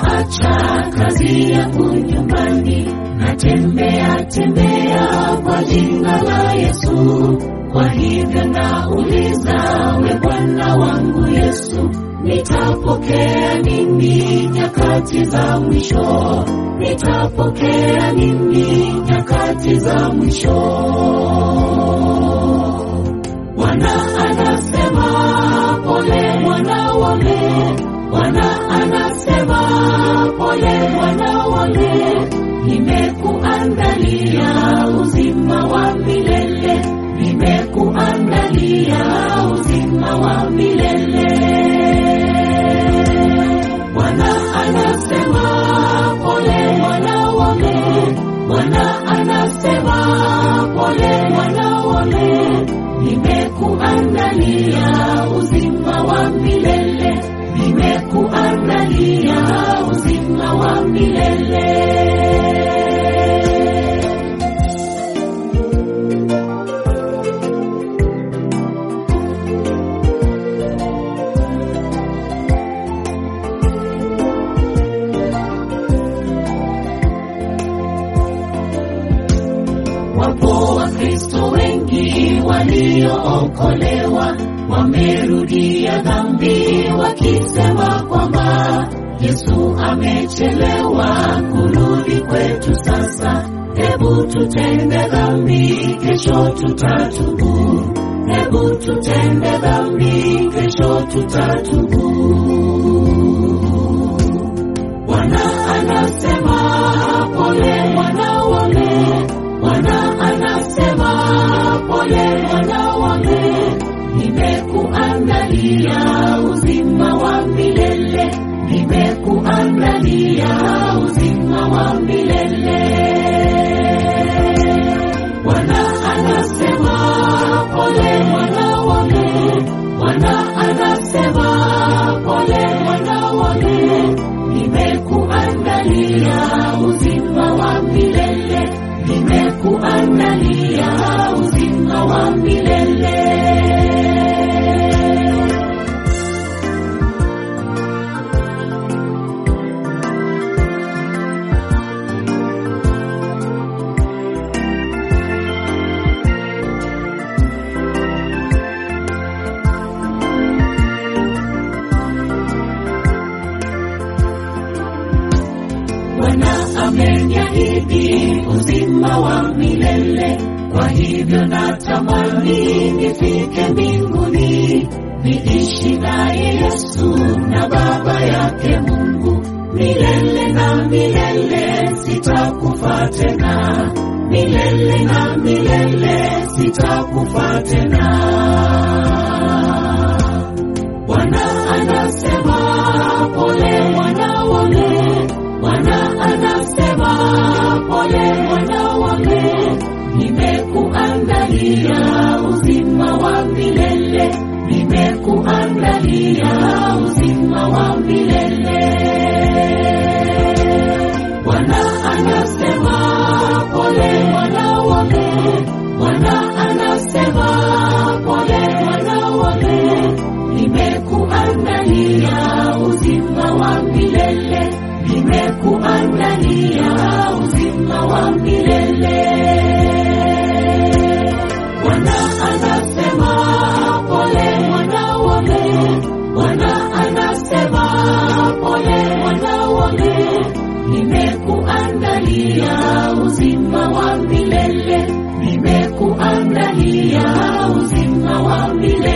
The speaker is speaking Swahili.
nitaacha kazi yangu nyumbani, natembea tembea kwa jina la Yesu. Kwa hivyo nauliza, we Bwana wangu Yesu, nitapokea nini nyakati za mwisho? Nitapokea nini nyakati za mwisho? Bwana anasema pole mwana wale, Bwana anasema pole mwana wale, nimekuandalia uzima wa milele, nimekuandalia uzima wa milele. Bwana anasema pole mwana wale, Bwana anasema pole mwana wale, nimekuandalia uzima wa milele, nimekuandalia uzima wa milele. Wapo Wakristo wengi waliookolewa wamerudia dhambi wakisema kwamba Yesu amechelewa kurudi kwetu sasa. Hebu tutende dhambi, kesho tutatubu. Hebu tutende dhambi, kesho tutatubu. Bwana anasema pole mwana wale, Bwana anasema pole mwana wale, nimekuandalia uzima wa milele, nimekuandalia uzima wa milele. Bwana anasema pole mwana wale, Bwana anasema pole mwana wale, nimekuandalia uzima wa milele, nimekuandalia uzima wa milele. Bwana ameniahidi uzima wa milele, kwa hivyo natamani nifike mbinguni, niishi naye Yesu na Baba yake Mungu milele na milele, sitakufa tena, milele na milele, sitakufa tena. Bwana anasema pole mwana wale, Bwana anasema pole mwana wale, nimekuandalia uzima wa milele, nimekuandalia uzima wa milele. Bwana anasema pole mwana wale, Bwana anasema pole mwana wale, nimekuandalia uzima wa milele, nimekuandalia uzima wa milele. Bwana anasema pole mwana wale, Bwana anasema pole mwana wale, nimekuandalia uzima wa milele, nimekuandalia uzima wa milele.